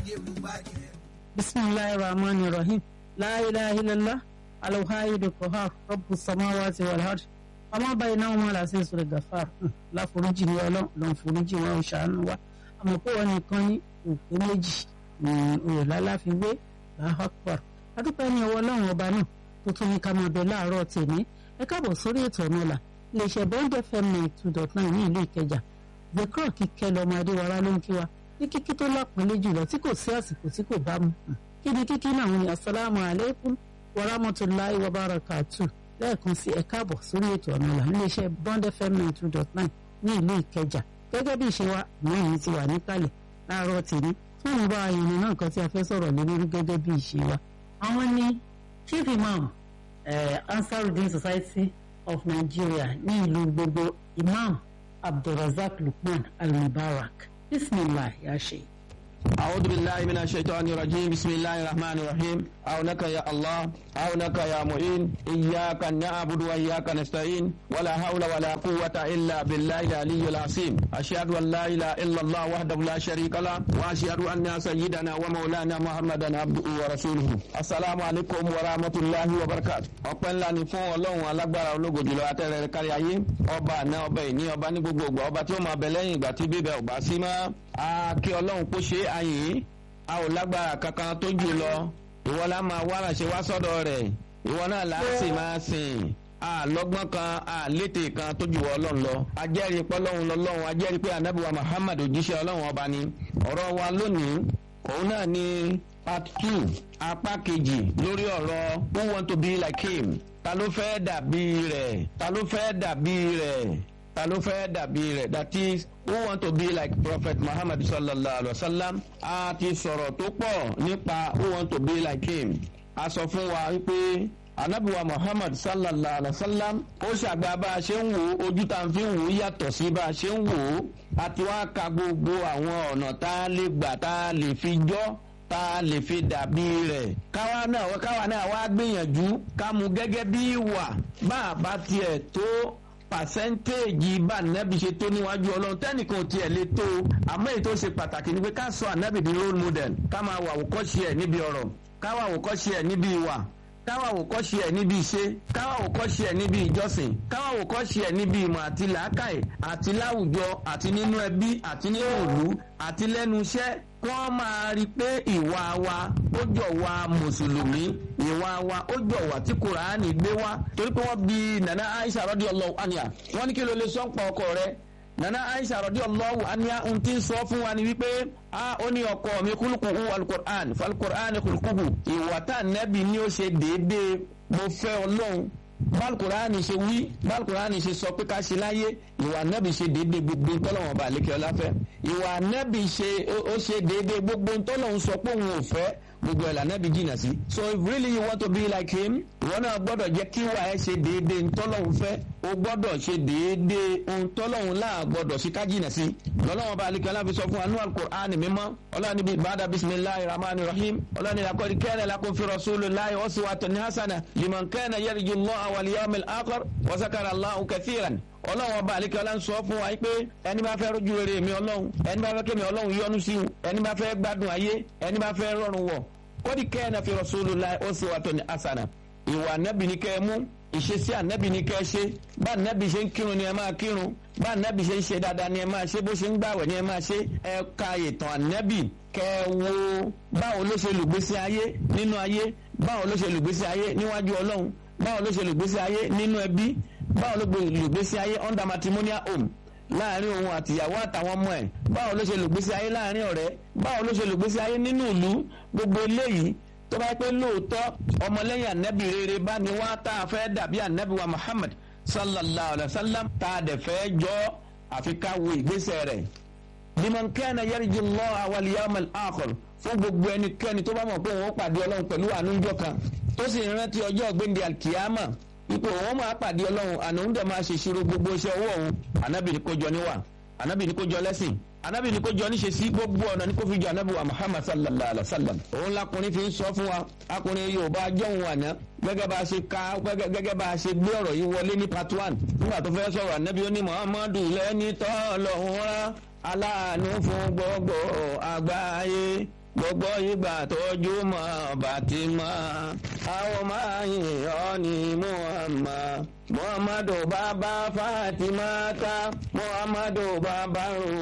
bisimilahi rahman rahim la ilaha illallah alawhayidu kohar rabbu samawati wal ard ọmọ báyìí náà wọn làásì sọ̀rọ̀ gàfàr láforíjì ní Ọlọ́run lọ foríjì wọn ò ṣàánú wa àmọ́ pé wọn nìkan ní òpó méjì òrò láláfiwé làhàpàr adúpẹ́ ní ọwọ́ Ọlọ́run ọba náà tó tún ní ká máa bẹ láàárọ̀ tèmi ẹ káàbọ̀ sórí ètò ọ̀nà ọ̀la iléeṣẹ́ bond fm ninety two dot nine ní ìlú Ìkẹjà zekro kíkẹ́ lọ́mọ adéwárá ló ń kí wa ní kíkí tó lápọ̀nlé jùlọ tí kò sí àsìkò tí kò bá mu kí ni kíkí náà ní asalaamu alaykum wa rahmatulahi wa barakatu lẹ́ẹ̀kan sí ẹ káàbọ̀ sórí ètò ọ̀nà ọ̀la iléeṣẹ́ bond fm ninety two dot nine ní ìlú Ìkẹjà gẹ́gẹ́ bí ìṣe wa náà yìí ti wà níkàlẹ̀ láàárọ̀ tèmi fún ìwà ìrìn náà kan tí a fẹ́ sọ̀rọ̀ lé lórí gẹ́gẹ́ bí ìṣe wa. àwọn ní chief imam eh, Ansarudeen Society of Nigeria ní ìlú gbogbo imam Abdulrazak Lukman Al-Mubarak bismillah ya sheikh. أعوذ بالله من الشيطان الرجيم بسم الله الرحمن الرحيم عونك يا الله عونك يا معين إياك نعبد وإياك نستعين ولا حول ولا قوة إلا بالله العلي العظيم أشهد أن لا إله إلا الله وحده لا شريك له وأشهد أن سيدنا ومولانا محمدا عبده ورسوله السلام عليكم ورحمة الله وبركاته ọpẹ́ ńlá ni fún Ọlọ́run alágbára ológo jùlọ atẹrẹ kárí ayé ọba àná ọba ìní ọba ní gbogbo ògbà ọba tí ó máa bẹ lẹ́yìn ìgbà tí bíbẹ ọba sí mọ́ a kí Ọlọ́run kó ṣe àyè a ò lágbára kankan tó jù lọ ìwọ la máa wára ṣe wá sọ́dọ̀ rẹ̀ ìwọ náà là á sì máa sìn a lọ́gbọ́n kan a létè kan tó jù wọ Ọlọ́run lọ ajẹ́rìí pé Ọlọ́run lọ́lọ́run ajẹ́rìí pé anabiwa Muhammad òjíṣẹ́ Ọlọ́run ọba ni ọ̀rọ̀ wa lónìí òun náà ni part two apá kejì lórí ọ̀rọ̀ who want to be like him ta ló fẹ́ dàbí rẹ̀ ta ló fẹ́ dàbí rẹ̀ ta ló fẹ́ dàbí rẹ̀ that is who want to be like prophet muhammad sallallahu alaihi wa sallam a ti sọ̀rọ̀ tó pọ̀ nípa who want to be like him a sọ fún wa wípé anabiwa muhammad sallallahu alaihi wa sallam ó ṣàgbà bá a ṣe ń wò ó ojú tá a fi ń wò ó yàtọ̀ sí bá a ṣe ń wò ó àti wá ka gbogbo àwọn ọ̀nà tá a lè gbà tá a lè fi jọ́ tá a lè fi dàbí rẹ̀ káwa náà káwa náà wá gbìyànjú ká mú gẹ́gẹ́ bí ìwà bá a bá tiẹ̀ tó pàṣẹ́ntéèjì bá ànábì ṣe tó níwájú ọlọ́run tẹ́nìkan ò tiẹ̀ lè tó àmọ́ èyí tó ṣe pàtàkì ni pé ká sọ ànábì di role model ká máa wà àwòkọ́ṣe ẹ̀ níbi ọ̀rọ̀ ká wà àwòkọ́ṣe ẹ̀ níbi ìwà ká wà àwòkọ́ṣe ẹ̀ níbi iṣẹ́ ká wà àwòkọ́ṣe ẹ̀ níbi ìjọsìn ká wà àwòkọ́ṣe ẹ̀ níbi ìmọ̀ àti làákàyè àti láwùjọ àti nínú ẹbí àti nínú ìlú àti lẹ́nu iṣẹ́ wọ́n máa rí i pé ìwà wa ó jọ wa mùsùlùmí ìwà wa ó jọ wa tí kùránì gbé wá torí pé wọ́n bi nana aisha radiyallahu anha wọ́n ní kí ló lè sọ ń pa ọkọ rẹ̀ nana aisha radiyallahu anha ń ti sọ fún wa ni wípé a ó ní ọkọ mi kúlùkùhù alukur'an falukur'an kúlùkùhù ìwà tá nẹ́bí ni ó ṣe déédéé mo fẹ́ ọlọ́run bálùkùránì ṣe wí bálùkùránì ṣe sọ pé ká ṣe láyé ìwà nẹ́bí ṣe déédéé gbogbo ntọ́lọ́wọ̀n bá lékè ọlá fẹ́ ìwà nẹ́bí ṣe ó ṣe déédéé gbogbo ntọ́lọ́wọ̀n sọ pé òun ò fẹ́ gbogbo ẹ̀ lànàbí jìnnà sí. so if really you want to be like him ìwọ náà gbọ́dọ̀ jẹ́ kí wà ẹ́ ṣe déédéé ntọ́lọ́hún fẹ́ o gbọ́dọ̀ ṣe déédéé ntọ́lọ́hún láà gbọ́dọ̀ sí ká jìnnà sí. lọ́lọ́wọ́n bá alikẹ́ láfi sọ fún anú al-Qur'an mímọ́ ọlọ́ni bíi bàdà bisimilahi rahman rahim ọlọ́ni lakọ́ni kẹ́nẹ̀ lakọ́ fi rasulillahi uswatun hasana liman kana yarju Allah wal yawmil akhir wa zakara Allahu kathiran ọlọ́run ọba àlekẹ́ ọlá ń sọ fún wa pé ẹni bá fẹ́ rójú rere mi ọlọ́run ẹni bá fẹ́ kémi ọlọ́run yọ́nú sí un ẹni bá fẹ́ gbádùn ayé ẹni bá fẹ́ rọrùn wọ̀ kọ́dí kẹ́ẹ̀nà fi Rasulullah uswatun hasana ìwà ànábì ní kẹ́ ẹ mú ìṣesí ànábì ní kẹ́ ẹ ṣe bá ànábì ṣe ń kírun ni ẹ máa kírun bá ànábì ṣe ń ṣe dáadáa ni ẹ máa ṣe bó ṣe ń gbàwẹ̀ ni ẹ máa ṣe ẹ ka ìtàn ànábì kẹ́ ẹ wo báwo ló ṣe lùgbésí ayé nínú ayé báwo ló ṣe lùgbésí ayé níwájú ọlọ́run báwo ló ṣe lùgbésí ayé nínú ẹbí báwo ló gbé lùgbésí ayé under matrimonial home láàrin òun àtìyàwó àtàwọn ọmọ ẹ̀ báwo ló ṣe lùgbésí ayé láàrin ọ̀rẹ́ báwo ló ṣe lùgbésí ayé nínú ìlú gbogbo eléyìí tó bá pẹ́ lóòótọ́ ọmọlẹ́yìn ànábì rere bá ní wá tá a fẹ́ dàbí ànábì wa Muhammad sallallahu alayhi wa sallam tá a dẹ̀ fẹ́ jọ àfi ká wo ìgbésẹ̀ rẹ̀ liman kana yarju Allah wal yawmal akhir fún gbogbo ẹnikẹ́ni tó bá mọ̀ pé òun ó pàdé ọlọ́run pẹ̀lú ànújọ kan tó sì rántí ọjọ́ gbẹ̀ndẹ̀ alkiyama ipò òun máa pàdé ọlọ́run àná òun dẹ̀ máa ṣe ìṣirò gbogbo iṣẹ́ owó òun ànábì ní kó jọ níwà ànábì ní kó jọ lẹ́sìn ànábì ní kó jọ níṣe sí gbogbo ọ̀nà ní kó fi jọ ànábì wa muhammad sallallahu alayhi wa sallam òun lakùnrin fi ń sọ fún wa akùnrin yorùbá jọ̀hún àná gẹ́gẹ́ bá a ṣe ka gẹ́gẹ́ bá a ṣe gbé ọ̀rọ̀ yìí wọlé ní part one nígbà tó fẹ́ sọ̀rọ̀ ànábì ó ní muhammadu lẹ́ni tọ́ lọ́hùn rán aláàánú fún gbogbo àgbáyé gbogbo ìgbà tójú mọ́ bàtí mọ́ àwọn máa yìn ọ́ ní Muhammad muhammadu bàbá fatima ta muhammadu bàbá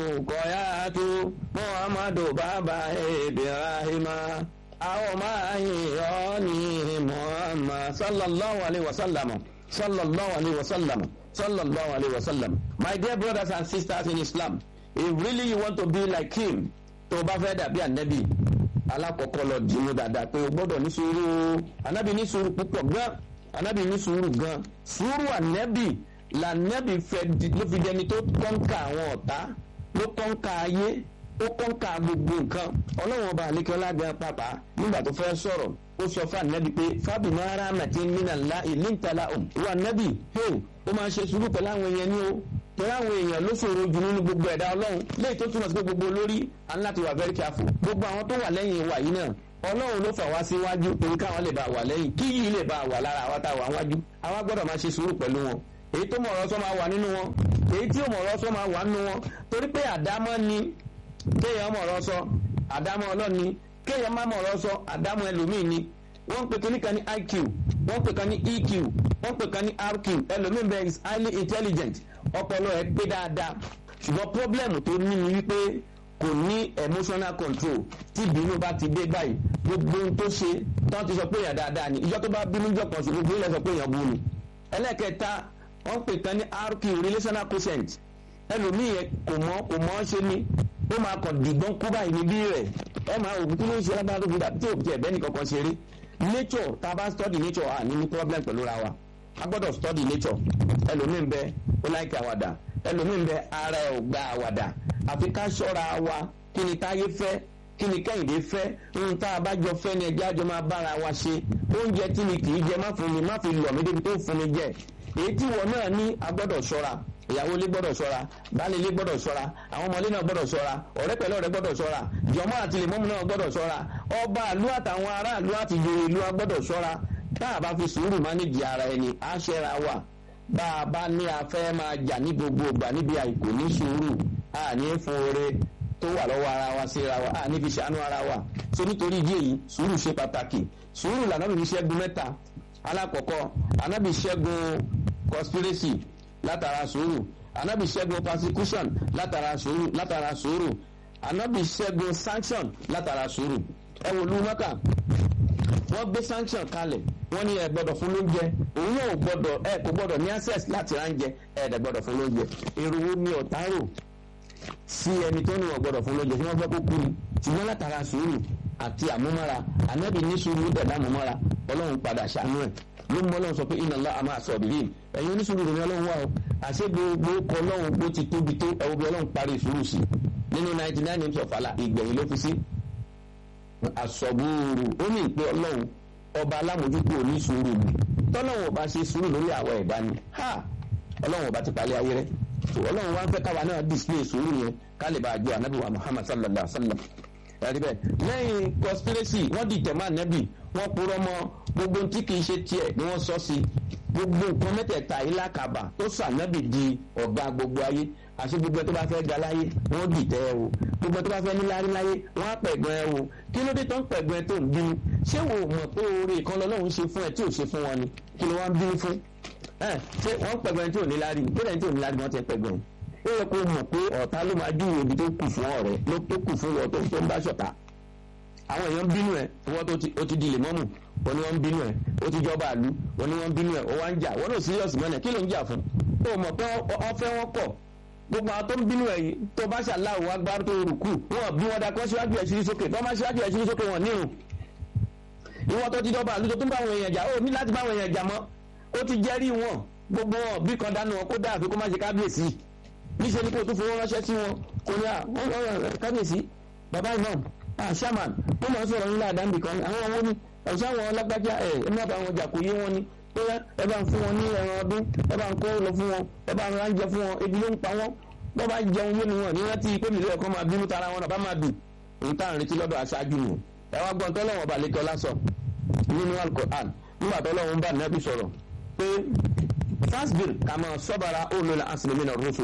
rukoyatu muhammadu bàbá ibrahima àwọn máa yìn ọ́ ní Muhammad sallallahu alayhi wa sallam sallallahu alayhi wa sallam sallallahu alayhi wa sallam my dear brothers and sisters in Islam if really you want to be like him tó o bá fẹ́ dàbí ànábì alákọ̀ọ́kọ́ lọ dìímú dáadáa pé o gbọ́dọ̀ ní sùúrù ànábì ní sùúrù púpọ̀ gan ànábì ní sùúrù gan sùúrù ànábì lànábì fẹ́ ló fi dẹni tó kọ́ńkà àwọn ọ̀tá ló kọ́ńkà ayé ó kọ́ńkà gbogbo nǹkan ọlọ́run ọba àlékọ́lá gan pàpà nígbà tó fẹ́ sọ̀rọ̀ ó sọ fún ànábì pé fábì máa rà màtí nínà ńlá ìlú ìtàlá òun wà ànábì ó máa ṣe sùúrù pẹ̀lú àwọn èèyàn ní o torí àwọn èèyàn ló ṣòro jù nínú gbogbo ẹ̀dá ọlọ́run léyìí tó túmọ̀ sí pé gbogbo olórí aláti wà very careful gbogbo àwọn tó wà lẹ́yìn wa yìí náà ọlọ́run ló fà wá síwájú torí káwọn lè bá wà lẹ́yìn kí yìí lè bá wà lára àwa tá a wà wájú àwa gbọ́dọ̀ máa ṣe sùúrù pẹ̀lú wọn èyí tó mọ̀rọ̀ sọ máa wà nínú wọn èyí tí ò mọ̀rọ̀ sọ máa wà nínú wọn torí pé àdámọ́ ni kéèyàn mọ̀rọ̀ sọ àdámọ́ ọlọ́ni kéèyàn má mọ̀rọ̀ sọ àdámọ́ ẹlòmíì ni wọ́n ń pè kíní kan ní IQ wọ́n ń pè kan ní EQ wọ́n ń pè kan ní RQ ẹlòmíì bẹ́ẹ̀ is highly intelligent ọpọlọ ẹ pé dáadáa ṣùgbọ́n pọ́blẹ́mù tó ní ni wípé kò ní emotional control tí ìbínú bá ti dé báyìí gbogbo ohun tó ṣe tán ti sọ pé èèyàn dáadáa ni ìjọ tó bá bínú jọ kan sí gbogbo ilẹ̀ sọ pé èèyàn bú ni ẹlẹ́kẹta wọ́n pè kan ní RQ relational quotient ẹlòmíì kò mọ̀ kò mọ̀ ṣe ni ó máa kàn dìgbọ́n kú báyìí níbí rẹ̀ ẹ máa òkú kí ló ń ṣe lábára tó fi dà tí òkú ẹ̀bẹ́ nìkan kan ṣeré nature tá a bá study nature à ní ní problem pẹ̀lú ra wa a gbọ́dọ̀ study nature ẹlòmíì ń bẹ ó láìka àwàdà ẹlòmíì ń bẹ ara ẹ̀ ò gba àwàdà àfi ká ṣọ́ra wa kí ni táyé fẹ́ kí ni kẹ́hìndé fẹ́ ohun tá a bá jọ fẹ́ ni ẹjẹ́ àjọ máa bára wa ṣe oúnjẹ tí mi kì í jẹ má fún mi má fi lọ̀ mí débi tó fún mi jẹ èyí tí wọn náà ní a gbọ́dọ̀ ṣọ́ra ìyàwó ilé gbọ́dọ̀ ṣọ́ra baálé ilé gbọ́dọ̀ ṣọ́ra àwọn ọmọ ilé náà gbọ́dọ̀ ṣọ́ra ọ̀rẹ́ pẹ̀lú ọ̀rẹ́ gbọ́dọ̀ ṣọ́ra jọmọ àti lèmọmù náà gbọ́dọ̀ ṣọ́ra ọba àlú àtàwọn aráàlú àti ìjòyè ìlú wa gbọ́dọ̀ ṣọ́ra tá a bá fi sùúrù mánéjì ara ẹni á ṣẹra wà bá a bá ní a fẹ́ máa jà ní gbogbo ìgbà níbi àìkò ní sùúrù a ní fún oore tó wà lọ́wọ́ ara wa síra wa a ní fi ṣàánú ara wa so nítorí ìdí èyí sùúrù ṣe pàtàkì sùúrù lànà bí ṣẹ́gun mẹ́ta alákọ̀ọ́kọ́ anábì ṣẹ́gun conspiracy látara sùúrù anábì ṣẹ́gun persecution látara sùúrù látara sùúrù anábì ṣẹ́gun sanction látara sùúrù ẹ wò lú mọ́kà wọ́n gbé sanction kalẹ̀ wọ́n ní ẹ gbọ́dọ̀ fún lóúnjẹ òun náà ò gbọ́dọ̀ ẹ kò gbọ́dọ̀ ní access láti ránjẹ ẹ dẹ̀ gbọ́dọ̀ fún lóúnjẹ èrò wo ni ọ̀tá rò sí ẹni tó ní wọn gbọ́dọ̀ fún lóúnjẹ tí wọ́n fẹ́ kó kú ni ṣùgbọ́n látara sùúrù àti àmúmára anábì ní sùúrù dẹ̀dá àmúmára ọlọ́run padà ṣàánú ẹ̀ ló mọ ọlọ́run sọ pé iná lọ àmọ́ àṣọ òbí yìí ẹ̀yin oníṣòro ìròyìn ọlọ́run wà o àṣẹ gbogbo kọ ọlọ́run bó ti tóbi tó ẹ̀wọ̀n bí ọlọ́run parí ìṣòro sí nínú ninety nine names of Allah ìgbẹ̀yìn ló fi sí àṣọ̀gbòòrò ó ní ìpè ọlọ́run ọba alámòjútó oníṣòro ni tọ́lọ́run ọba ṣe sùúrù lórí àwọ̀ ẹ̀dá ni ha ọlọ́run ọba ti palẹ̀ ayé rẹ̀ tó ọlọ́run wá ń fẹ́ káwa náà display sùúrù yẹn ká lè bá a jọ ànábì wa Muhammad sallallahu alaihi wa sallam ẹ̀rí bẹ́ẹ̀ lẹ́yìn conspiracy wọ́n dìtẹ̀ máa nẹ́bì wọ́n purọ́ mọ́ gbogbo tí kìí ṣe tiẹ̀ ni wọ́n sọ sí gbogbo nǹkan mẹ́tẹ̀ẹ̀ta yìí lákàbà tó sànẹ́bì di ọ̀gá gbogbo ayé àti gbogbo tó bá fẹ́ ga láyé wọ́n dìtẹ̀ ẹ o gbogbo tó bá fẹ́ níláárí láyé wọ́n á pẹ̀gbọ́n ẹ o kí ló dé tó ń pẹ̀gbọ́n ẹ tó ń bínú ṣé wo mọ̀ pé oore kan lọ́lọ́run ṣe fún ẹ tí ò ṣe fún wọn ni kí ló wá ń bínú fún ẹ ṣé wọ́n pẹ̀gbọ́n ẹ tí ò níláárí kí lẹ́yìn tí ò níláárí wọ́n ti pẹ̀gbọ́n ó yẹ kó mọ̀ pé ọ̀tá ló máa júwèé ibi tó kù fún ọ̀rẹ́ ló tó kù fún wọn tó ń bá ṣọ̀tá àwọn èèyàn ń bínú ẹ wọ́n tó ti ó ti di lèmọ́mù wọ́n ní wọ́n ń bínú ẹ ó ti jọba àlú wọ́n ní wọ́n ń bínú ẹ ó wá ń jà wọ́n náà síríọ̀sì mọ́nà kí ló ń jà fún ó mọ̀ pé ọfẹ́ wọn kọ̀ gbogbo àwọn tó ń bínú ẹ yìí tó bá ṣàláwò agbára tó rùkù wọn bí wọn dakọ́ síwájú ẹ̀ ṣírí sókè tó má síwájú ẹ̀ ṣírí sókè wọn nírun ìwọ́n tó ti jọba àlú tó tún bá àwọn èèyàn jà ó ní láti bá àwọn èèyàn jà mọ́ ó ti jẹ́rí wọn gbogbo wọn bí kan dánú wọn kó dáa fi kó má ṣe kábíyèsí níṣẹ́ ni kó tún fowó ránṣẹ́ sí wọn kò ní à kábíyèsí bàbá imam ah shaman wọ́n máa ń sọ̀rọ̀ nílẹ̀ àdáǹbì kan àwọn owó ní ọ̀sán àwọn ọlọ́gbájá ẹ̀ ẹ má bá wọn jà kó yé wọn ni bóyá ẹ bá ń fún wọn ní ẹran ọdún ẹ bá ń kó lọ fún wọn ẹ bá ń ránjẹ fún wọn ebi ló ń pa wọn bọ́ bá jẹun yé ni wọn ní rántí pé mi lóye kan máa bínú tara wọn bá máa dùn òun tá à ń retí lọ́dọ̀ aṣáájú nù ẹ wá gbọ́n tọ́lọ́wọ́n balẹ̀ tọ́lá sọ nínú alukoran nígbà tọ́lọ́wọ́n bá nẹ́bí sọ̀rọ̀ pé fasbir kàmá sọ́bàrà olùlà asìlẹ̀mínà rọ́sọ̀lì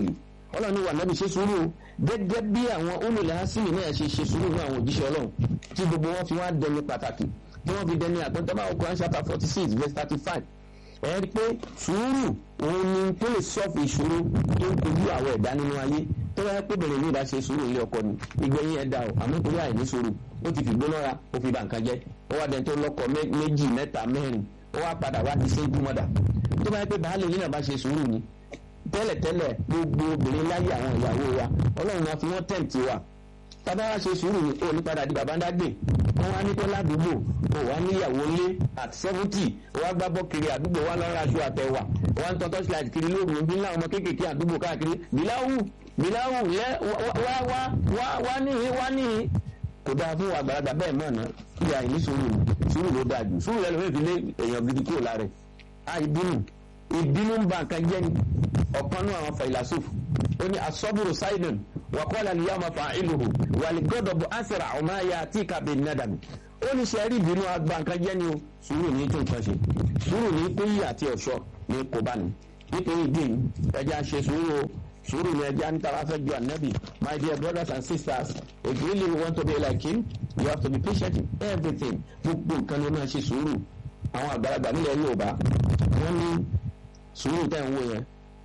ọlọ́run ní wà nábì ṣe sùúrù o gẹ́gẹ́ bí àwọn olùlẹ̀ hásìmì náà ṣe ṣe sùúrù fún àwọn òjíṣẹ́ ọlọ́run tí gbogbo wọn fi wá dẹni pàtàkì tí wọ́n fi dẹni àpẹẹrẹ báwọn Quran chapter forty six verse thirty five ẹ rí i pé sùúrù òun ni tó lè sọ́ọ̀fù ìṣòro tó ń kojú àwọn ẹ̀dá nínú ayé tó yẹ pé bẹ̀rẹ̀ ní ìbá ṣe sùúrù ilé ọkọ ni ìgbẹ̀yìn ẹ̀dá o àmọ́ torí àìní sùúrù ó ti fi gbóná ra ó fi bà nǹkan jẹ́ ó wá dẹni tó lọ́kọ méjì mẹ́ta mẹ́rin ó wá padà wá di single mother tó bá yẹ pé baálé yìí náà bá ṣe sùúrù ni tẹ́lẹ̀tẹ́lẹ̀ gbogbo obìnrin láyé àwọn ìyàwó wa ọlọ́run máa fi wọ́n tẹ̀ǹtì wa tábà wá ṣe sùúrù ni ó ní padà di bàbá ńdágbè wọn wá ní kó ládùúgbò ó wá níyàwó lé at seventy ó wá gbá bọ́ kiri àdúgbò wa lọ́ra aṣọ àtẹ̀wà ó wá ń tọ́tọ́ sílẹ̀ kiri lóru ní láwọn ọmọ kéékèèké àdúgbò káàkiri bíláwù bíláwù lẹ wá wá wá wá níhìn wá níhìn kò dáa fún àgbàlagbà bẹ́ẹ̀ mọ̀ náà kí àìní sùúrù sùúrù ló dáa jù sùúrù lẹ́nu fẹ́ẹ́ fi lé èèyàn gidi kúrò lára ẹ̀ àìbínú ìbínú ń ba nǹkan jẹ́ ni ọ̀kan náà àwọn fàìlàsófù ó ní asọ́bùrù sáìdùn wàkọ́lá ni yàmà fa ìlúhu wàlí gọ́dọ̀bù àṣírà ọ̀má ya tí kàbí nàdàmì ó ní sẹ́rí ìbínú agba nǹkan jẹ́ ni o sùúrù ní tó nǹkan ṣe sùúrù ní kóyí àti ọ̀ṣọ́ ní kò bá ní nítorí ìdí ẹja ṣe sùúrù o sùúrù ní ẹja níta wá fẹ́ ju ànábì my dear brothers and sisters if you really want to be like him you have to be patient in everything gbogbo nǹkan ló máa ṣe sùúrù àwọn àgbàlagbà nílẹ̀ Yorùbá wọ́n ní sùúrù tẹ̀ ń wò yẹn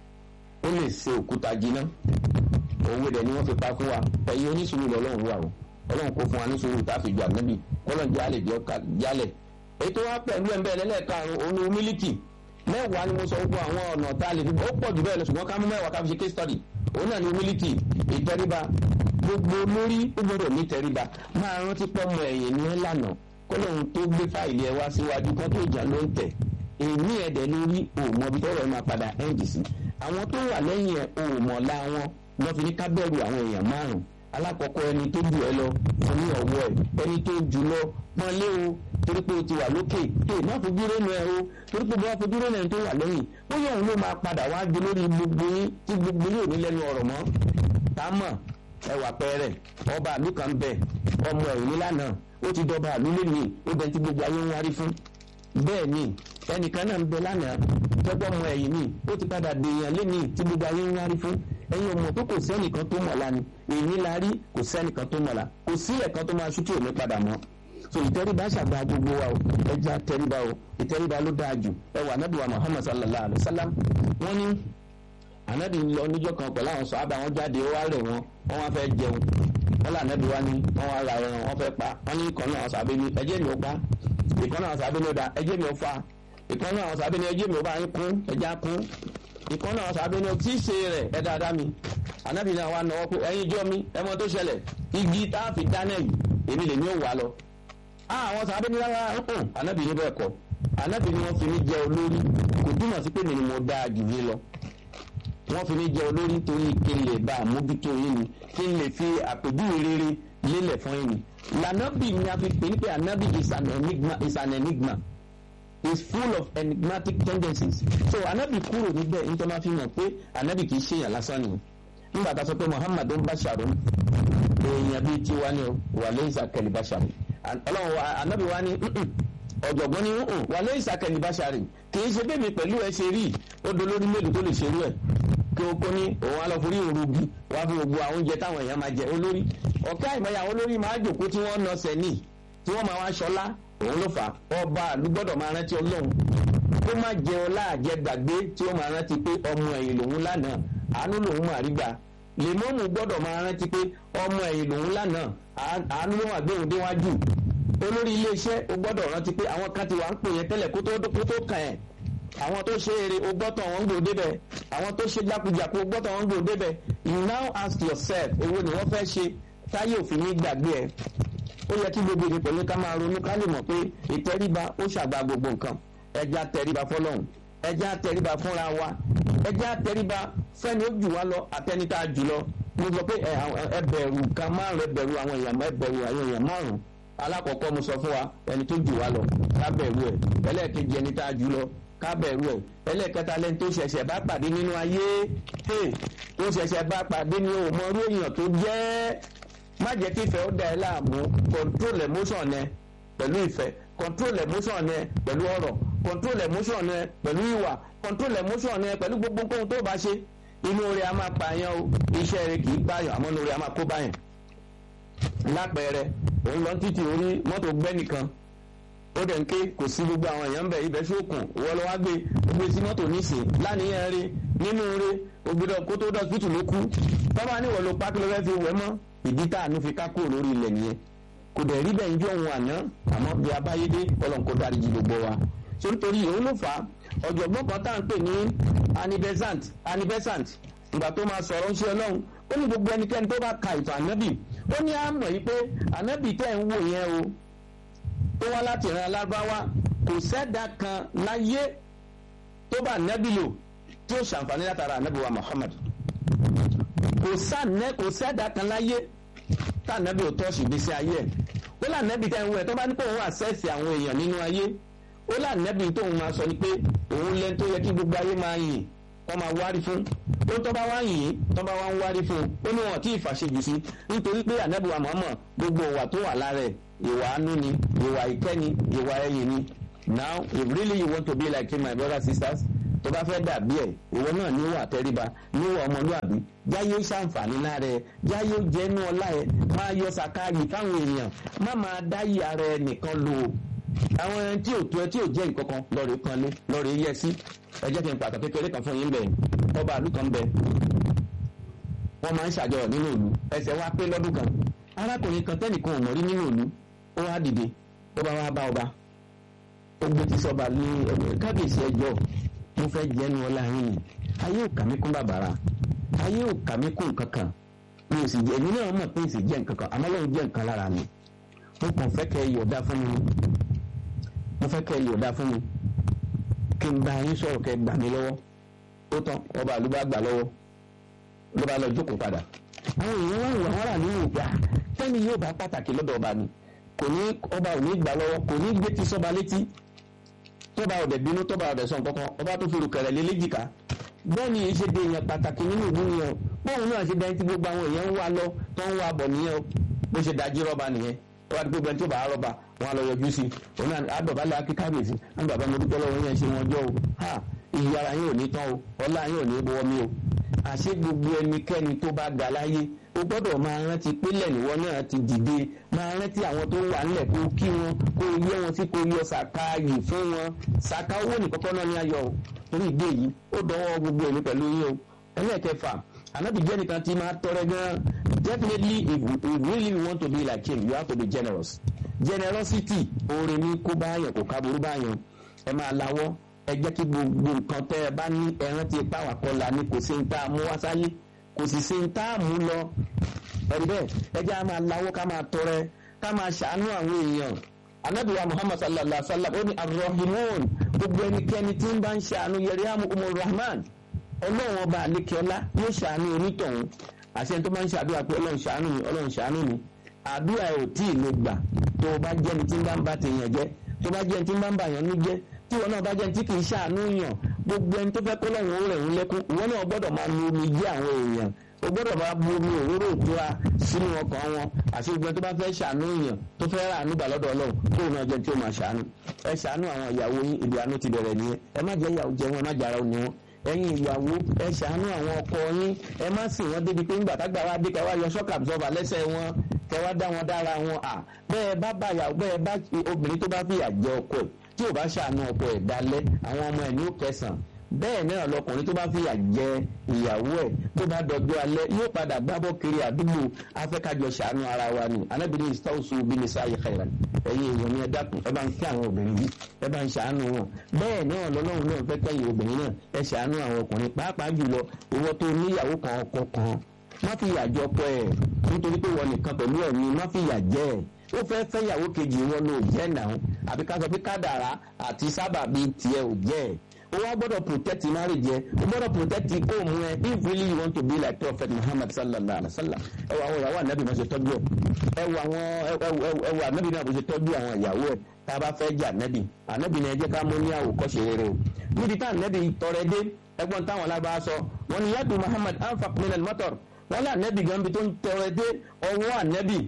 ó lè ṣe òkúta jiná òwe rẹ̀ ni wọ́n fi pa fún wa ẹ̀yin onísùúrù lọ́lọ́run wà o ọlọ́run kó fún wa ní sùúrù tá a fi ju ànábì kọ́lọ́n jálè bí ọkà jálẹ̀ ètò wa pẹ̀lú ẹ̀ ń bẹ́ẹ̀ lẹ́lẹ́karùn-ún òun ni humility mẹ́wàá ni mo sọ gbogbo àwọn ọ̀nà tá a lè fi ó pọ̀ jù bẹ́ẹ̀ lọ ṣùgbọ́n ká mú mẹ́wàá ká fi ṣe case study òun náà ni humility ìtẹríba gbogbo lórí ó gbọ́dọ̀ ní tẹríba máa rántí pọ́nmọ ẹ̀yìn ní ẹ̀ lànà kọ́lọ́run tó gbé fáìlì ẹ wá síwájú kan tó jà ló ń tẹ̀ èmi ẹ̀dẹ̀ lórí òmọbi tọ́rọ̀ ẹ̀ máa padà end sí àwọn tó wà lẹ́yìn ẹ̀ òmọ̀lá wọn lọ́ fi ní ká bẹ̀rù àwọn èèyàn márùn alákọ̀ọ́kọ́ ẹni tó jù ẹ lọ fún ní ọwọ́ ẹ̀ ẹni tó jù lọ pọ́n lé o torí pé o ti wà lókè tó má fojú rénu ẹ o torí pé bá fojú rénu ẹ tó wà lẹ́yìn bóyá òun ló máa padà wá gbé lórí gbogbo yín tí gbogbo yín ò ní lẹ́nu ọ̀rọ̀ mọ́ támọ̀ ẹwà pẹ́rẹ́ ọba àlú kan bẹ̀ ọmọ ẹ̀yìn nílànà ó ti dọba àlú lẹ́nu ó bẹ tí gbogbo ayé ń wárí fún bẹ́ẹ̀ ni ẹnìkan náà ń bẹ lánàá tọ́gbọ́n mọ ẹ̀yìn mi ó ti padà dèèyàn lẹ́ni tí gbogbo ayé ń wárí fún ẹ̀yin ọmọ tó kò sẹ́nìkan tó mọ̀ la ni èyí la rí kò sẹ́nìkan tó mọ̀ la kò sí ẹ̀kan tó máa ṣútì òní padà mọ́ so ìtẹríba ṣàgbà gbogbo wa o ẹja tẹríba o ìtẹríba ló dáa jù ẹ wà anábì wa Muhammad sallallahu alayhi wa sallam wọ́n ní anábì ń lọ níjọ́ kan pẹ̀lú àwọn sọ àbá wọn jáde ó wá rẹ̀ wọn wọ́n wá fẹ́ jẹun wọ́n là anábì wa ní wọ́n wá ra ẹran wọ́n fẹ́ pa wọ́n ní ìkan náà sàbẹ̀ ní ẹjẹ́ mi ò pa ìkan náà sàbẹ̀ ní ó da ẹjẹ́ mi ò fa ìkan náà sàbẹ̀ ní ẹjẹ́ mi ò bá yín kún ẹja kún ìkan náà sàbẹ̀ ní tí í ṣe rẹ̀ ẹ dáadáa mi anabi náà wà náwó pé ẹ̀yin jọ mi ẹ mọ tó ṣẹlẹ̀ igi tá a fi dáná yìí èmi lè ní òwà lọ. àwọn sàbẹ̀ ní rárá hàn anabi ní bẹ́ẹ̀ kọ́ anabi ní wọ́n fi mí jẹ olórí kò túmọ̀ sí pé mi ni mo dáa jù yín lọ. wọ́n fi mí jẹ olórí torí kí n lè bá àmójútó yín ni kí n lè fi àpèjúwe rere lélẹ̀ fún yín ni. lànàbì ni a fi pè ní pé anabi is an enigma is an enigma is full of enigmatic tendencies. so anabi kúrò níbẹ̀ nítorí wọ́n fi hàn pé anabi kì í ṣèyàn lásán nìyẹn nígbà tá a sọ pé muhammadu ń basharu èèyàn bíi tiwa ni o wà lẹ́yìn sàkẹ́lì basharu ọlọ́run anabi wa ni ọ̀jọ̀gbọ́n ni wà lẹ́yìn sàkẹ́lì basharu kì í ṣe bẹ́ẹ̀mi pẹ̀lú ẹ ṣe rí ó dolórí mélòó tó lè ṣe rú ẹ̀ kí o kó ní òun alọ́forí òrugi wá fi gbogbo àwọn oúnjẹ táwọn èèyàn máa jẹ olórí ọ̀ká ìmọ̀ya àwọn olórí máa jòkó tí wọ́n nọ sẹ́ni tí wọ́n máa wá ṣọlá òun ló fà ọba àlùgbọ́dọ̀ máa rántí ọlọ́run kó má jẹ ọlá àjẹgbàgbé tí ó máa rántí pé ọmọ ẹ̀yìn lòun lánàá àánú lòun máa rí gbà lèmọ́mù gbọ́dọ̀ máa rántí pé ọmọ ẹ̀yìn lòun lánàá àánú ló wà gbéhùn déwájú olórí iléeṣẹ́ o gbọ́dọ̀ rántí pé àwọn kan ti wà ń pè yẹn tẹ́lẹ̀ kó tó kó tó kàn ẹ́ àwọn tó ṣe eré o gbọ́tọ̀ wọn ń gbò débẹ̀ àwọn tó ṣe jákujàku o gbọ́tọ̀ wọn ń gbò débẹ̀ you now ask yourself èwo ni wọ́n fẹ́ ṣe táyé òfin ní gbàgbé ẹ̀ ó yẹ kí gbogbo ìdí pẹ̀lú ká máa ronú ká lè mọ̀ pé ìtẹríba ó ṣàgbà gbogbo nǹkan ẹja tẹríba fọlọ́hún ẹja tẹríba fúnra wa ẹja tẹríba fẹ́ni ó jù wá lọ àtẹnitá jù lọ mo sọ pé ẹ bẹ̀rù kan márùn ẹ bẹ̀rù àwọn èèyàn ẹ bẹ̀rù àwọn èèyàn márùn alákọ̀ọ́kọ́ mo sọ fún wa ẹni tó jù wá lọ ká bẹ̀rù ẹ̀ ẹlẹ́ẹ̀kejì ẹni tá a jù lọ ká bẹ̀rù ẹ̀ ẹlẹ́ẹ̀kẹta lẹ́ni tó ṣẹ̀ṣẹ̀ bá pàdé nínú ayé tó ṣẹ̀ṣẹ̀ bá pàdé ní òmò orí èèyàn tó jẹ́ má jẹ́ kí ìfẹ́ ó da ẹ láàmú control emotion ẹ pẹ̀lú ìfẹ́ control emotion ẹ pẹ̀lú ọ̀rọ̀ control emotion ẹ pẹ̀lú ìwà control emotion ẹ pẹ̀lú gbogbo nǹkan tó bá ṣe inú orí a máa pààyàn o iṣẹ́ rẹ̀ kì í pààyàn àmọ́ inú orí a máa kó báyàn lápẹẹrẹ òun lọ títì orí mọ́tò gbẹ́ nìkan ó dẹ̀ ń ké kò sí gbogbo àwọn èèyàn ń bẹ̀ ibẹ̀ ṣókùn wọ́n lọ wá gbé gbé sí mọ́tò nísìn láníyàn rí nínú rí ògbédọ̀ kó tó dọ̀sítù ló kú tọ́ba níwọ̀n ló pákí ló fẹ́ fi wẹ̀ mọ́ ìdí tá àánú fi ká kúrò lórí ilẹ̀ nìyẹn kò dẹ̀ rí bẹ́ẹ̀ ń jọ òun àná àmọ́ bí abáyédé ọlọ́run kó dáríjì gbogbo wa nítorí òun ló fà á ọ̀jọ̀gbọ́n kan tá à ń pè ní anibesant anibesant ìgbà tó máa sọ̀rọ̀ ń ṣe ọlọ́run ó ní gbogbo ẹnikẹ́ni tó bá ka ìtàn ànábì ó ní àmọ̀ yìí pé ànábì tẹ́ ń wò yẹn o tó wá láti ìran alábáwá kò sẹ́dá kan láyé tó bá ànábì lò tí ó ṣàǹfààní látara ànábì wa Muhammad kò sànẹ́ kò sẹ́dá kan láyé tá ànábì ò tọ́sí ìgbésí ayé ẹ̀ ó là ànábì tẹ́ ń wò ẹ̀ tó bá ní pé òun àṣẹ́sì àwọn èèyàn nínú ayé ó là ànábì tóun máa sọ ni pé òun lẹ́ni tó yẹ kí gbogbo ayé máa yìn wọ́n máa wárí fún ó tọ́ bá wá yìn tọ́ bá wá ń wárí fún ó ní wọn tí ì fàṣejù sí nítorí pé ànábì wa Muhammad gbogbo ìwà tó wà lára ẹ̀ ìwà àánú ni ìwà ìkẹ́ni ìwà ẹ̀yìn ni now if really you want to be like him my brothers sisters tó bá fẹ́ dàbí ẹ̀ ìwọ náà níwà tẹríba níwà ọmọlúàbí jáyé ṣàǹfààní lára ẹ jáyé jẹ́nu ọlá ẹ máa yọ sàkáàyè fáwọn èèyàn má máa dáyé ara ẹ nìkan lò ó àwọn ẹni tí ò tó ẹ tí ò jẹ́ nǹkan kan lọ́ọ̀rẹ́ kanlé lọ́ọ̀rẹ́ yẹ sí ẹ jẹ́ kí n pàtàkì kékeré kan fún yín bẹ̀ ọba àlù kan bẹ̀ wọ́n máa ń ṣàjọyọ̀ nínú ìlú ẹsẹ̀ wá pé lọ́dún kan arákùnrin kan tẹ́nìkan ò mọ̀ rí nínú ìlú ó wá dìde ó bá wá bá ọba ó gbé tí sọba ní kábíyèsí ẹjọ́ mo fẹ́ jẹ́nu ọlá yín ni ayé ò kà mí kún bàbàrà ayé ò kà mí kún nǹkan kan mi ò sì jẹ́ èmi náà mọ̀ pé èsì jẹ́ nǹkan kan àmọ́ lóun jẹ́ nǹkan lára mi mo kàn fẹ́ kẹ́ ẹ yọ̀ọ̀dá fún mi mo fẹ́ kẹ́ ẹ yọ̀ọ̀dá fún mi kí n bá yín sọ̀rọ̀ kẹ́ ẹ gbà mí lọ́wọ́ ó tán ọba àlú bá gbà lọ́wọ́ ló bá lọ jókòó padà àwọn èèyàn wá wà wọ́n rà nínú ìgbà tẹ́ni yóò bá pàtàkì lọ́dọ̀ ọba ni kò ní ọba ò ní gbà lọ́wọ́ kò ní gbé ti sọ́ba létí tọ́ba ọ̀dẹ̀ bínú tọ́ba ọ̀dẹ̀ sọ̀n kankan ọba tó fi rùkẹ̀rẹ̀ lé léjìká bẹ́ẹ̀ ni ìṣe de èèyàn pàtàkì nínú ìlú yẹn bóun náà ṣe dẹ́ni tí gbogbo àwọn èèyàn ń wá lọ tó ń wá bọ̀ nìyẹn bó ṣe dájí rọ́ba nìyẹn wọ́n á gbogbo ẹni tó bá rọ́ba wọn á lọ yọjú sí i òun náà àdọ̀bálẹ̀ akíkábèsì àwọn bàbá mi dúpẹ́ lọ́wọ́ yẹn ṣe wọn jọ o ha ìyí ara yín ò ní tán o ọlá yín ò ní bọ́ mi o àṣé gbogbo ẹnikẹ́ni tó bá ga láyé o gbọ́dọ̀ máa rántí pélẹ̀ níwọ náà ti dìde máa rántí àwọn tó wà nílẹ̀ kó kí wọn kó yẹ wọn sí kó yọ sàkáàyè fún wọn sàká owó nìkọ́kọ́ náà ní ayọ̀ o torí ìdí èyí ó dọwọ́ gbogbo èmi pẹ̀lú yín o ẹlẹ́ẹ̀kẹfà ànábì jẹ́ nìkan tí máa tọrẹ gan definitely if you, if you really want to be like him you have to be generous generosity oore ní kó báyàn kò káburú báyàn ẹ máa lawọ́ ẹ jẹ́ kí gbogbo nǹkan tẹ́ ẹ bá ní ẹran tí ipá wà kọlà ni kò sí ń tá a mú wá sáyé kò sì sí ń tá a mú lọ ẹ̀rí bẹ́ẹ̀ ẹ jẹ́ a máa lawọ́ ká máa tọrẹ ká máa ṣàánú àwọn èèyàn anabiwa muhammad sallallahu alaihi wa sallam ó ní arrahimun gbogbo ẹnikẹ́ni tí ń bá ń ṣàánú yẹriamu umar rahman ọlọ́run ọba àlekẹ́ọ́lá yóò ṣàánú onítọ̀hún àṣẹ tó máa ń ṣàdúrà pé ọlọ́run ṣàánú mi ọlọ́run ṣàánú mi àdúrà ẹ̀ ò tí ì lè gbà tó o bá jẹ́ ní tí ń bá ń bá tèèyàn jẹ́ tó o bá jẹ́ ní tí ń bá ń bà yàn ní jẹ́ tí wọn náà bá jẹ́ ní tí kì í ṣàánú yàn gbogbo ẹni tó fẹ́ kó lọ́run ó rẹ̀ ń lẹ́kún ìwọ náà gbọ́dọ̀ máa lu omi jẹ́ àwọn èèyàn o gbọ́dọ̀ máa bu omi òróró ìtura sínú ọkàn wọn àti gbogbo ẹni tó bá fẹ́ ṣàánú yàn tó fẹ́ rà nígbà lọ́dọ̀ ọlọ́run kó o náà jẹ́ tí ó máa ṣàánú ẹ ṣàánú àwọn ìyàwó yín ìdí àánú ti bẹ̀rẹ̀ nìyẹn ẹ má jẹ́ ìyàwó jẹ wọn ẹ má jàrá òní wọn ẹ̀yin ìyàwó ẹ ṣàánú àwọn ọkọ yín ẹ má sìn wọn débi pé ńgbà tágbà wá dé kẹwàá yọ shock absorber lẹ́sẹ̀ wọn kẹwàá dá wọn dára wọn à bẹ́ẹ̀ bá bá yàwó bẹ́ẹ̀ bá obìnrin tó bá fìyà jẹ ọkọ ẹ̀ tí ò bá ṣàánú ọkọ ẹ̀ dalẹ̀ àwọn ọmọ ẹ̀ ní ó kẹsàn bẹ́ẹ̀ náà lọkùnrin tó bá fìyà jẹ ìyàwó ẹ̀ tó bá dọjọ́ alẹ́ yóò padà gbábọ́ kiri àdúgbò afẹ́kájọ ṣàánú ara wa ni anábìrin istausu bí ní sáyé khairan ẹ̀yin èèyàn ni ẹ dákun ẹ bá ń kí àwọn obìnrin yìí ẹ bá ń ṣàánú wọn bẹ́ẹ̀ náà lọ́lọ́run náà fẹ́ kẹ́yìn obìnrin náà ẹ ṣàánú àwọn ọkùnrin pàápàá jùlọ ìwọ tó níyàwó kan ọkọ kan má fìyà jẹ ọkọ ẹ̀ nítorí pé wọn nìkan pẹ̀lú ẹ̀mí má fìyà jẹ ẹ̀ ó fẹ́ fẹ́yàwó kejì wọn ló jẹ́ náà àbí ká sọ pé kádàrá àti sábàbí tiẹ̀ ò jẹ́ ẹ̀ o wa gbọ́dọ̀ protect marriage yẹ o gbọ́dọ̀ protect home yẹ if really you want to be like prophet muhammad sallallahu alaihi wa sallam ẹ wọ àwọn ìyàwó anabi náà ṣe tọ́jú ẹ ẹ wọ àwọn ẹ wọ anabi náà bó ṣe tọ́jú àwọn ìyàwó ẹ tá a bá fẹ́ jẹ anabi anabi náà ẹ jẹ́ ká mú ní àwòkọ́ṣe rere o níbi tá anabi tọrẹ dé ẹ̀gbọ́n táwọn alábàá sọ wọn ni yàtọ̀ muhammad anfaq minal matar wọn lé anabi gan bi tó ń tọrẹ dé ọwọ́ anabi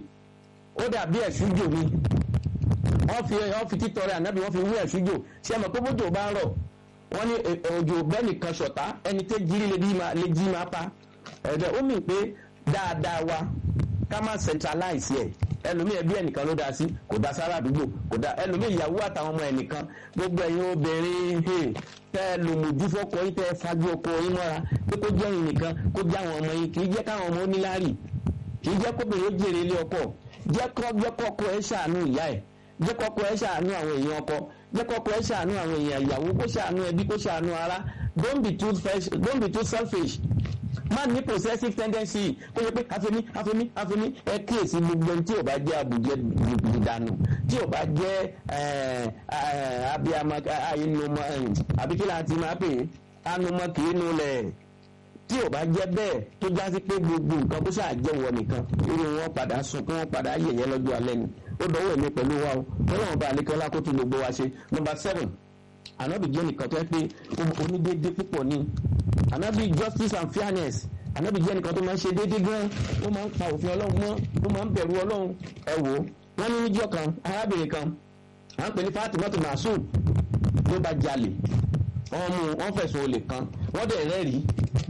ó dàbí ẹ̀ṣújò mi wọ́n fi wọ́n fi títọrẹ anabi wọ́n fi wú ẹ̀ṣújò ṣé ẹ mọ̀ pé bójú ò bá ń rọ̀ wọ́n ní òjò bẹ́ẹ̀ nìkan ṣọ̀tá ẹni tẹ́ jírí lè jí máa pa ẹ̀dẹ̀ ó mì pé dáadáa wa ká má centralize ẹ̀ ẹlòmíì ẹbí ẹnìkan ló dá sí kò dá sára àdúgbò kò dá ẹlòmíì ìyàwó àtàwọn ọmọ ẹnìkan gbogbo ẹ̀yin obìnrin tẹ́ ẹ lò mojú fọ́kọ yín tẹ́ ẹ fajú ọkọ yín mọ́ra pé kó jẹ́ ẹ̀yin nìkan kó jẹ́ àwọn ọmọ yín kì í jẹ́ káwọn ọmọ oníláàrì kì í jẹ́ kóbìnrin ó jèrè ilé ọkọ jẹ́ kọ́kọ́ ẹ ṣàánú ìyá ẹ̀ jẹ́ kọ́kọ́ ẹ ṣàánú àwọn èèyàn ọkọ jẹ́ kọ́kọ́ ẹ ṣàánú àwọn èèyàn ìyàwó kó ṣàánú ẹbí kó ṣàánú ara don't be too don't be too selfish má ní possessive tendency kó yẹ pé àfẹ́mí àfẹ́mí àfẹ́mí ẹ kíyèsí gbogbo tí ò bá jẹ́ àbùjẹ ìdànù tí ò bá jẹ́ abiyamọ àyínumọ àbíkílà àti máa pè é anumọ kìí nulẹ̀ tí ò bá jẹ́ bẹ́ẹ̀ tó já sí pé gbogbo nǹkan kó ṣáà jẹ́ wọ nìkan irú wọn padà sùn kí wọ́n padà yẹ̀yẹ́ lọ́jọ́ alẹ́ ni ó dọ̀wọ́ èmi pẹ̀lú wa o ọlọ́run bá alẹ́kọ́lá kó tún gbogbo wa ṣe number seven anabi jẹ́ nìkan tó yẹ pé onídéédé púpọ̀ ni anabi justice and fairness anabi jẹ́ nìkan tó máa ń ṣe déédé gan ó máa ń pa òfin ọlọ́run mọ́ ó máa ń bẹ̀rù ọlọ́run ẹ wò ó wọ́n ní níjọ́ kan arábìnrin kan à ń pè ní Fatimatu Masud ló bá jalè wọ́n mú wọ́n fẹ̀sùn olè kan wọ́n dẹ̀ rẹ́rìí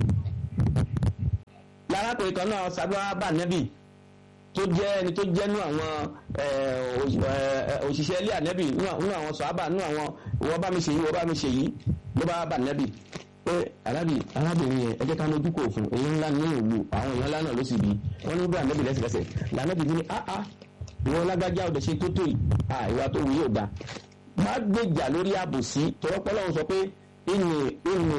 lárákùnrin kan náà sábà bá nẹ́bì tó jẹ́ ẹni tó jẹ́ nú àwọn òṣìṣẹ́ ilé ànẹ́bì nú àwọn sọ̀hábà nú àwọn wọ́n bá mi ṣe yìí wọ́n bá mi ṣe yìí ló bá bá nẹ́bì pé arábì arábìnrin yẹn ẹ jẹ́ ká lójú kò fún èyí ńlá ní ìlú àwọn èèyàn ńlá náà ló sì bí wọ́n ní bá nẹ́bì lẹ́sẹ̀kẹsẹ̀ lànẹ́bì ní áá ìwọ lágbájá ọ̀dẹ̀ ṣe tó tó yìí à ìwà tó wù yóò dá má gbèjà lórí àbòsí tọrọpọlọ sọ pé ìní ìní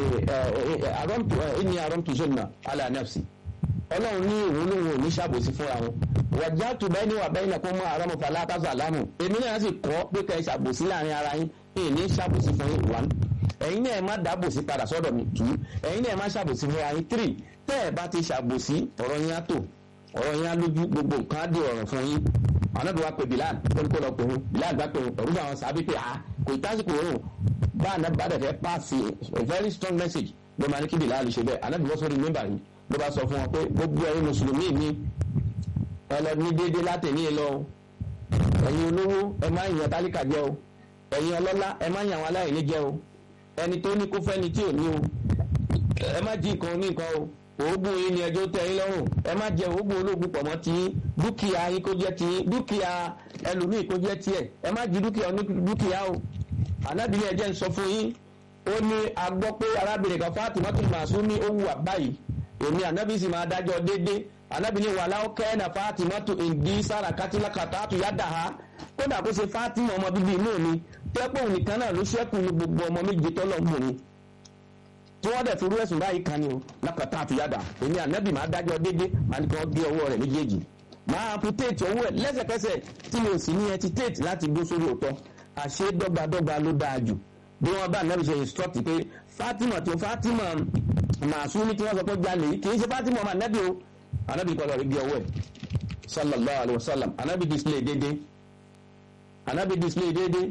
ìní àrọ́mtù sọ́nà alẹ́ nafsi ọlọ́run ní ìwọ lóhun ò ní ṣàbòsí fúnra wọn wàjá tó bẹ́ẹ̀ ni wà bẹ́ẹ̀ náà kó mọ àrọ́mù fàlà àtàzà lámù èmi náà sì kọ́ pé kẹ́ ẹ ṣàbòsí láàrin ara yín èyí ní ṣàbòsí fún yín one ẹ̀yin náà ẹ má dábòsí padà sọ́dọ̀ mi two ẹ̀yin náà ẹ má ṣàbòsí fúnra yín three tẹ́ ẹ bá ti ṣàbòsí ọ̀rọ̀ yín á tò ọ̀rọ̀ yín á lójú gbogbo nǹkan á dé ọ̀rọ̀ fún yín àwọn náà wá pé Bilal ó ní kó lọ pè wọn Bilal bá pè wọn ọ̀rọ̀ bá wọn sábẹ́ pé ah kò tásìkò òun bá àná bá dẹ̀ fẹ́ pass a very strong message ló máa ní kí Bilal ṣe bẹ́ẹ̀ àná bí wọ́n sọ́ọ́ rí mẹ́mbà yìí ló bá sọ fún wọn pé gbogbo ẹ̀yin mùsùlùmí mi ẹ lọ ní déédéé látẹ̀ní lọ ẹ̀yin olówó ẹ má yàn tálíkà jẹ o ẹ̀yin ọlọ́lá ẹ má yàn àwọn aláìní jẹ o ẹni tó ní kó fẹ́ni tí ò ní o ẹ má jí nǹkan ní nǹkan o òògùn yìí ni ẹjọ́ tẹ́ yín lọ́rùn ẹ má jẹ òògùn ológun pọ̀ mọ́ ti yín dúkìá yín kó jẹ́ ti yín dúkìá ẹlòmíì kó jẹ́ tiẹ̀ ẹ má jí dúkìá ní dúkìá o ànábìlẹ̀ ẹ̀jẹ̀ ń sọ fún yín ó ní a gbọ́ pé arábìnrin kan Fatimatu Masumi ó wù wá báyìí èmi ànábì sì máa dájọ́ déédé ànábì ní wàhálà ó kẹ́ ẹ̀nà Fatimatu ìdí sára kátìlákàtà àtúnyádà ha kódà kó ṣe Fatima ọmọ bíbí inú mi tẹ́pọ̀ nìkan náà ló ṣẹ́kù ní gbogbo ọmọ méje tọ́lọ̀ mú mi tí wọ́n dẹ̀ fi rú ẹ̀sùn báyìí kan ni o lákàtà àtúnyádà èmi ànábì máa dájọ́ déédé máa ní kí wọ́n gé ọwọ́ rẹ̀ méjèèjì máa amputate owó ẹ̀ lẹ́sẹ̀kẹsẹ̀ tí mi ò sì ní hesitate láti gbó sórí òótọ́ àṣé dọ́gbadọ́gba ló dáa jù bí wọ́n bá ànábì ṣe instruct pé Fatima tó Fatima màsúmi tí wọ́n sọ pé jalè yìí kì í ṣe Fatima ọmọ ànábì o ànábì kọ́ lọ rí bí ọwọ́ ẹ̀ sallallahu alayhi wa sallam ànábì display déédéé ànábì display déédéé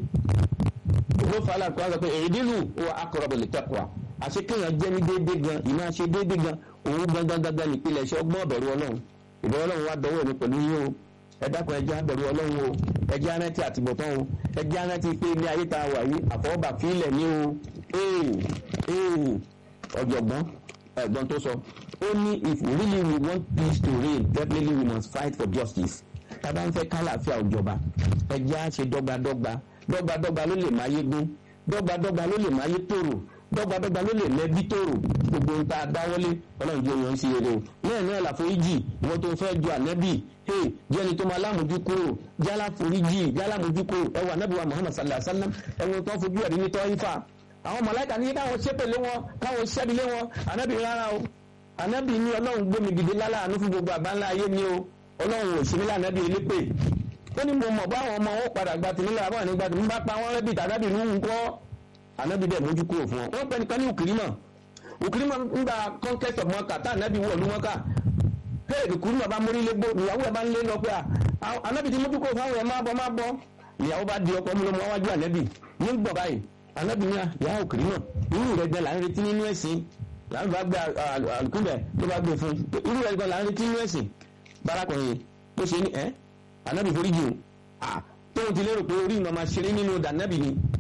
ló fà á láti kọ́ sọ pé ìdílù wa aqrabu lit-taqwa àṣẹ kéèyàn jẹ́ ní déédéé gan ìmọ̀ àṣẹ déédéé gan òun gangan gangan nípìnlẹ̀ ṣe ọgbọ́n ọ̀bẹ̀rù ọlọ́run ìbẹ̀rù ọlọ́run wá dọwọ́ mi pẹ̀lú yín o ẹ dákun ẹ jẹ́ abẹ̀rù ọlọ́run o ẹ jẹ́ arántí àtìbọ̀tán o ẹ jẹ́ arántí pé ilé ayé tá a wà yìí àfọwọ́bà fílẹ̀ ní o ee ee ọ̀jọ̀gbọ́n ẹ̀gbọ́n tó sọ ó ní if really we want peace to reign definitely we must fight for justice tábà ń fẹ́ kálàáfíà òjọba ẹ jẹ́ á ṣe dọ́gbadọ́gba dọ́gbadọ́gba ló lè máa yé gún dọ́gbadọ́gba ló lè máa yé tòrò dọ́gbadọ́gba ló lè lẹ́bí tòrò gbogbo ń ta dáwọ́lé ọlọ́run jẹ́ oyún sí eré o lẹ́yìn náà làforíjì ìwọ tó fẹ́ ju ànẹ́bì hey jẹ́ni tó máa lámójú kúrò jálá foríjì jálá mójú kúrò ẹwà ànẹ́bì wa Muhammad sallallahu alayhi wa sallam ẹ̀wọ̀n tó fojú ẹ̀rí ní tọ́ífà àwọn mọ̀láìkà ní káwọn ṣépèlé wọn káwọn ṣẹ́bilé wọn ànẹ́bì rárá o ànẹ́bì ní ọlọ́run gbómi gidi láláàánú fún gbogbo àbáńlá ayé ni o ọlọ́run ò sí nílẹ̀ ànẹ́bì elépè ó ní mo mọ̀ bá àwọn ọmọ wọn padà gba tìmílẹ̀ àbọ̀ nígbà tí mo bá pa wọn rẹ́bì tàbí ìlú nǹkọ́ ànábì dẹ̀ mójú kúrò fún wọn. wọ́n pẹ́ nìkan ní òkìrímọ̀ òkìrímọ̀ ń gba conquest of mọ́kà tá ànábì wọ̀lú mọ́kà hey òkìrímọ̀ bá mórí légbó ìyàwó ẹ̀ bá ń lé lọ pé ànábì ti mójú kúrò fún àwọn ẹ̀ máa bọ̀ máa bọ̀ ìyàwó bá di ọkọ̀ múlọ́mọ́ wájú ànábì ní gbọ̀ báyìí ànábì ní ìyá òkìrímọ̀ irú rẹ̀ gan là ń retí nínú ẹ̀sìn là ń bá gbé àlùkùnbẹ̀ ló bá gbé fún irú rẹ̀ gan là ń retí nínú ẹ̀sìn bárakùnrin tó ṣe ní ẹ́ ànábì foríjì o tóun ti lérò pé orí ìmọ̀ máa ṣeré nínú dànábì ni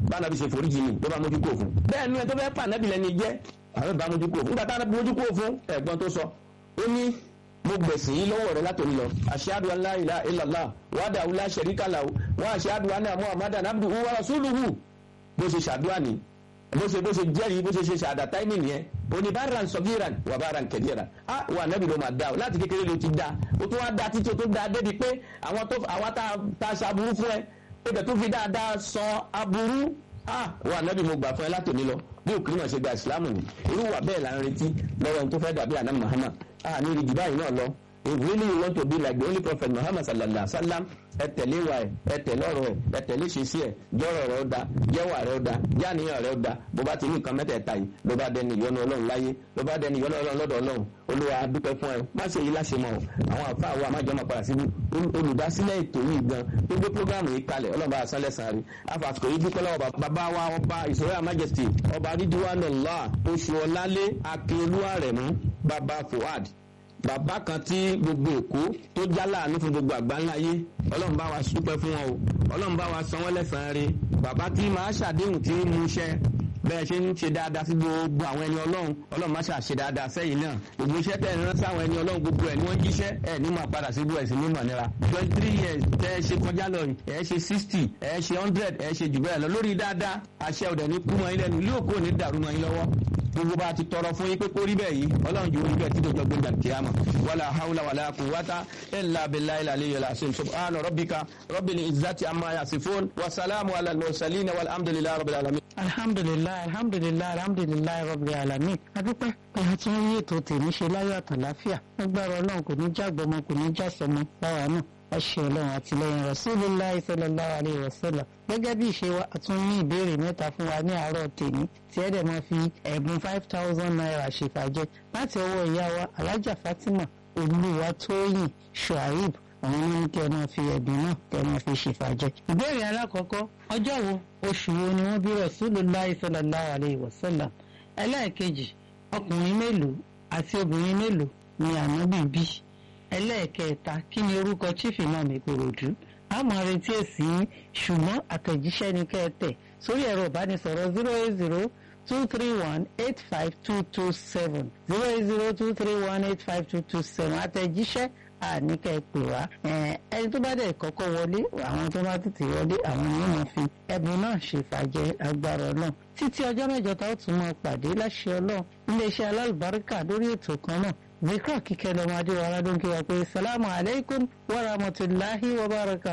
bá anabi ṣe foríjì ni ló bá mójú kó fún bẹ́ẹ̀ ni ẹ tó fẹ́ pa anabi lẹ́ni jẹ́ àwọn ìbá mójú kó fún nígbà tá anabi mójú kó fún ẹ̀gbọ́n tó sọ ó ní mo gbẹ̀sìn yín lọ́wọ́ rẹ látòní lọ ashhadu an la ilaha illallah wahdahu la sharika lahu wa ashhadu anna muhammadan abduhu wa rasuluhu bó ṣe ṣàdúrà ní bó ṣe bó ṣe jẹ́rìí bó ṣe ṣe ṣàdá táìmì nìyẹn oníbàárà sọgíran wà bàárà kẹdíẹ̀rà á wà nábì ló máa dá o láti kékeré ló ti dá o tó wá dá títí o tó dá débi pé àwọn tó àwọn tá a ṣàbùrú fún ẹ ẹgbẹ́ tó fi dáadáa sọ aburú á wà nábì mo gbà fún ẹ látòní lọ bí òkú náà ṣe gba ìsìlámù ni irú wà bẹ́ẹ̀ là ń retí lọ́wọ́ ẹni tó fẹ́ dàbí àná Muhammad á ní ìrìjì báyìí náà lọ if really you want to be like the only prophet Muhammad sallallahu alaihi wa sallam ẹ tẹ̀lé wa ẹ ẹ tẹ̀lé ọ̀rọ̀ ẹ ẹ tẹ̀lé ṣèṣì ẹ jọ́rọ̀ rẹ ó da jẹ́wà rẹ ó da jáníyàn rẹ ó da bó bá ti ní nǹkan mẹ́tẹ̀ẹ̀ta yìí ló bá dẹni ìyọ́nú ọlọ́run láyé ló bá dẹni ìyọ́nú ọlọ́run lọ́dọ̀ ọlọ́run olúwa dúpẹ́ fún ẹ má ṣe yí láṣẹ mọ́ àwọn àfa àwọn àmájọ máa padà síbi olùdásílẹ̀ ètò yìí gan gbogbo programu yìí kalẹ̀ ọlọ́run bá a sálẹ̀ sàn rí afàsùkò yìí dúpẹ́ lọ́wọ́ bàbá wa ọba ìṣòro majesty ọba rídíwánullah oṣù ọlálé akínolúwa rẹ̀ mú bàbá fuad bàbá kan tí gbogbo èkó tó já láàánú fún gbogbo àgbáńlá yé ọlọ́run bá wa dúpẹ́ fún wọn o ọlọ́run bá wa san wọ́n lẹ́sàn-án rí bàbá tí máa ṣàdéhùn tí ń mú iṣẹ́ bẹ́ẹ̀ ṣe ń ṣe dáadáa sí gbogbo àwọn ẹni ọlọ́run ọlọ́run má ṣàṣe dáadáa sẹ́yìn náà gbogbo iṣẹ́ tẹ̀ ń rán sí àwọn ẹni ọlọ́run gbogbo ẹ̀ ni wọ́n jíṣẹ́ ẹ̀ ní máa padà sí gbogbo ẹ̀ sí ní mọ̀ nira twenty three years tẹ́ ẹ ṣe kọjá lọ ẹ̀ ṣe sixty ẹ̀ ṣe hundred ẹ̀ ṣe jù bẹ́ẹ̀ lọ lórí dáadáa àṣẹ ọ̀dẹ̀ ní kú mọ́ ilẹ̀ ní ilé òkú ò ní dàrú mọ́ yín lọ́wọ́ gbogbo bá ti tọrọ fún yín pé kó rí bẹ́ẹ̀ yìí ọlọ́run jù ú rí bẹ́ẹ̀ tí dòjọ́ gbẹ̀dà kíámà wàlà hawla wàlà quwwata illa billahi al-aliyyil azim subhana rabbika rabbil izzati amma yasifun wa salamu ala al-mursalin walhamdulillahi rabbil alamin. alhamdulilayi alhamdulilayi alhamdulilayi rabbil alamin adúpẹ́ pé a tún rí ètò tèmi ṣe láyọ̀ àtàláfíà agbára ọlọ́run kò ní jágbọ́mọ kò ní jásọmọ báwa náà ẹṣẹ ọlọ́run àtìlẹ́yìn Rasulullahi sallallahu alaihi wasallam gẹ́gẹ́ bí ìṣe wa tún ní ìbéèrè mẹ́ta fún wa ní àárọ̀ tèmi tí ẹ dẹ̀ máa fi ẹ̀bùn five thousand naira ṣèfàjẹ́ láti ọwọ́ ìyá wa alájà Fatima Olúwatóyìn Shuaib àwọn ní kí ẹ máa fi ẹ̀bùn náà kí ẹ máa fi ṣèfàjẹ́. ìbéèrè alákọ̀ọ́kọ́ ọjọ́ wo oṣù wo ni wọ́n bí Rasulullahi sallallahu alaihi wasallam ẹlẹ́ẹ̀kejì ọkùnrin mélòó àti obìnrin mélòó ni ànábì bí ẹlẹ́ẹ̀kẹta kí ni orúkọ chief imam ìkòròdú àmọ́ retí èsì yín ṣùgbọ́n àtẹ̀jíṣẹ́ ni kẹ́ ẹ tẹ̀ sórí ẹ̀rọ ìbánisọ̀rọ̀ zero eight zero two three one eight five two two seven zero eight zero two three one eight five two two seven àtẹ̀jíṣẹ́ àní kẹ́ ẹ pè wá ẹni tó bá dẹ̀ kọ́kọ́ wọlé àwọn tó bá tètè wọlé àwọn ni wọ́n fi ẹ̀bùn náà ṣèfàjẹ́ agbára ọlọ́run títí ọjọ́ mẹ́jọ tá ó tún máa pàdé láṣẹ ọlọ́run iléeṣẹ́ alálùbáríkà lórí ètò kan náà zikra kíkẹ́ lọ́mọdé wa aládùn kí wa pé salamu alaykum wa rahmatulahi wa barakatuh.